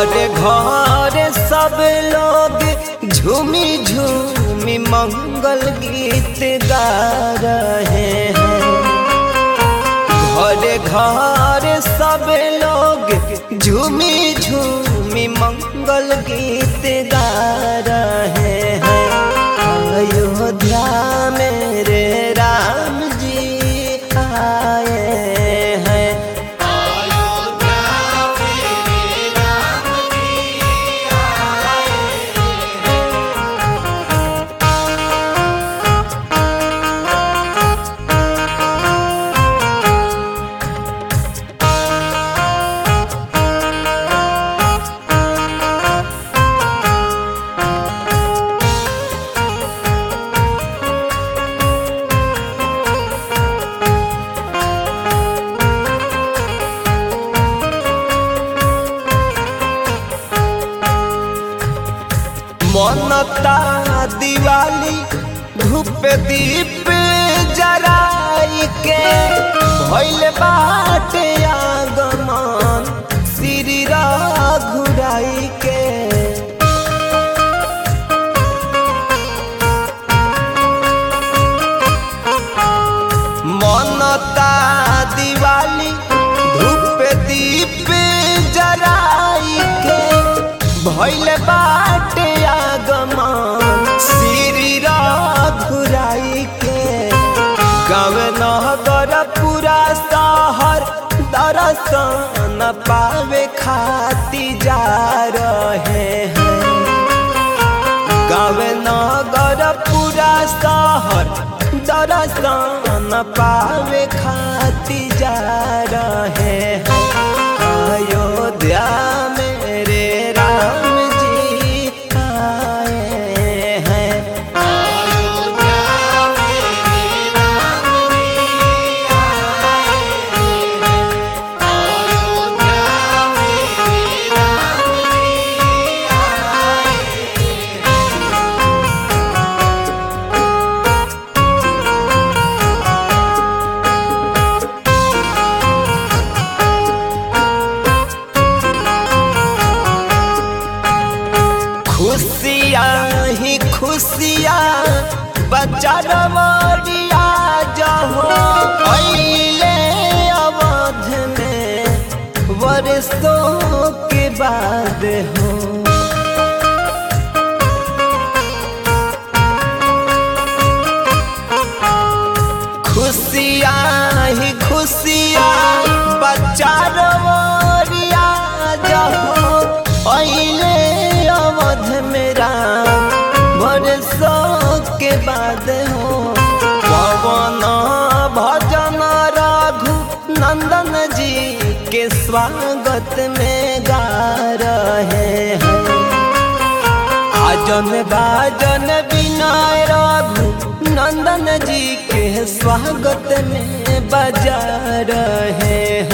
घरे घरे सब लोग झूमी झूमी मंगल गीत गा रहे हैं घरे घरे सब लोग झूमी झूमी मंगल गीत गा रहे हैं अयोध्या मेरे राम जी आए हैं मनता दिवाली धूप दीप जराई के भइल बाटे आगमन श्री घुराई के मनता दिवाली धूप दीप जराई के भइल बाटे आगमन श्री घुराई के गाँव नगर पूरा शहर दर्शन पावे खाती जा रहे हैं गाँव नगर पूरा शहर दर्शन पावे खाती जा रहे हैं अयोध्या मेरे राम जी आए हैं खुशियाँ ही खुशियाँ बच्चा रमरिया जहो अइले अवध में वर्षों के बाद हो खुशियाँ ही खुशियाँ बच्चा रमरिया जहो अइले अवध मेरा बरसों के बाद हो पवन भजन रघु नंदन जी के स्वागत में गा रहे हैं आजन बाजन विनय रघु नंदन जी के स्वागत में बजा रहे हैं